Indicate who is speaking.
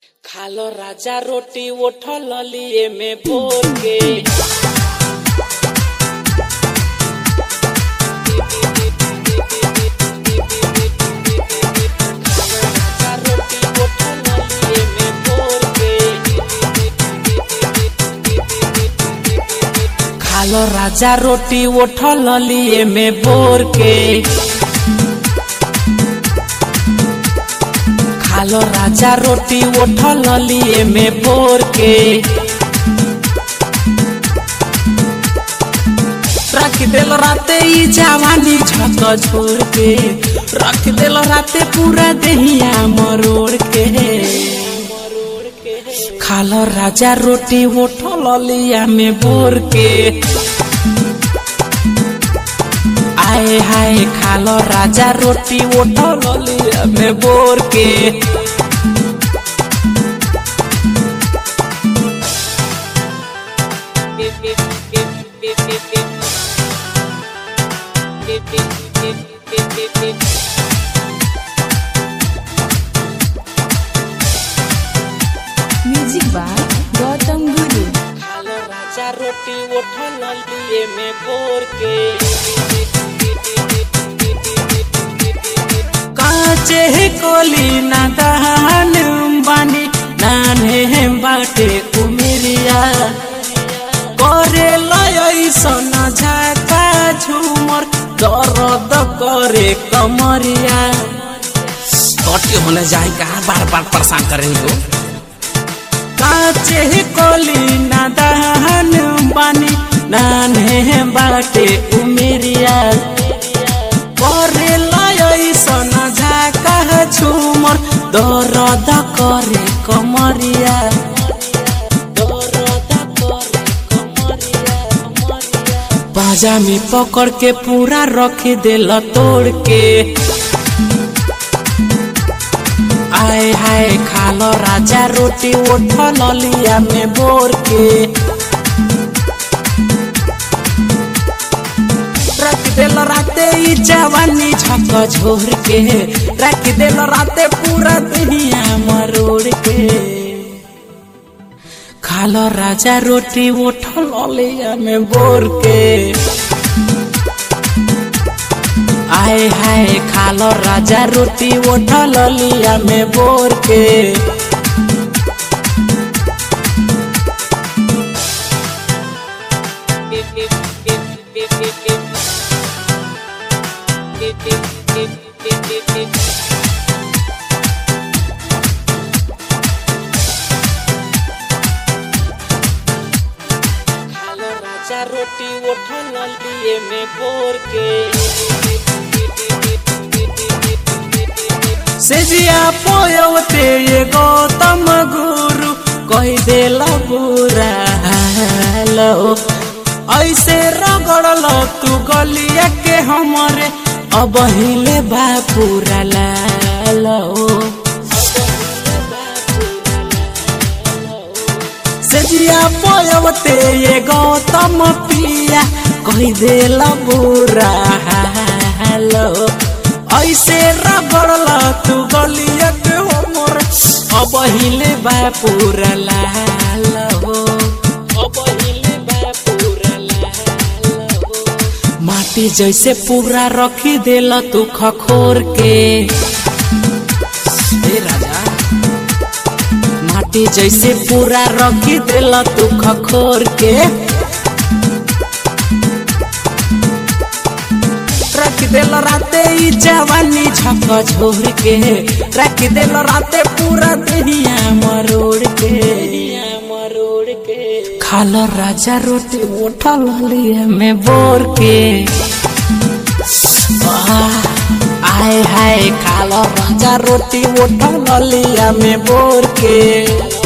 Speaker 1: खालो राजा रोटी उठल लिए में बोर के खालो राजा रोटी उठल लिए में बोर के खालो राजा रोटी उठल लिए में बोर के रख दिल राते ई जवानी छत छोड़ के रख दिल राते पूरा दहिया मरोड़ के खालो राजा रोटी उठल लिया में बोर के आए हाय खालो राजा रोटी उठल लिया में बोर के
Speaker 2: म्यूजिक बाय गौतम गुरु
Speaker 1: खालो राजा रोटी उठल लिए में बोर के काचे कोली ना दहन बानी नाने बाटे उमिरिया करे लय सोना झाका झूमर दर्द करे कमरिया
Speaker 3: कटे होने जाए कहा बार बार परेशान करेंगे हो
Speaker 1: काचे कोली ना दहन बानी नाने बाटे उमिरिया करे लय सोना झाका झूमर दर्द करे कमरिया दर्द करे कमरिया बाजा में पकड़ के पूरा रख दिल तोड़ के आए हाय खालो राजा रोटी उठल लिया में बोर के रख दिल राते ई जवानी झक झोर के रख दिल राते पूरा दुनिया मरोड़ के खालो राजा रोटी उठल लिया में बोर के आए हाय खालो राजा रोटी उठल लिया में बोर के खालो राजा रोटी उठल लिए में बोर के सेजिया पोयवते ये गौतम गुरु कह देला बुरा हालो ऐसे रगड़ल तू गलिया के हमरे अब हिले बा पूरा लालो सेजिया पोयवते ये गौतम पिया कह देला बुरा हालो ऐसे रगड़ल तू गलिया के हमर अब हिले बा पूरा लाल हो अब हिले बा पूरा लाल हो माटी जैसे पूरा रखी देला तू खखोर के ए राजा माटी जैसे पूरा रखी देला तू खखोर के रख दिल राते ई जवानी झक झोर के रख दिल राते पूरा दुनिया मरोड़ के मरोड़ के खालो राजा रोटी उठल लिए में बोर के आह, आए हाय खालो राजा रोटी उठल लिया में बोर के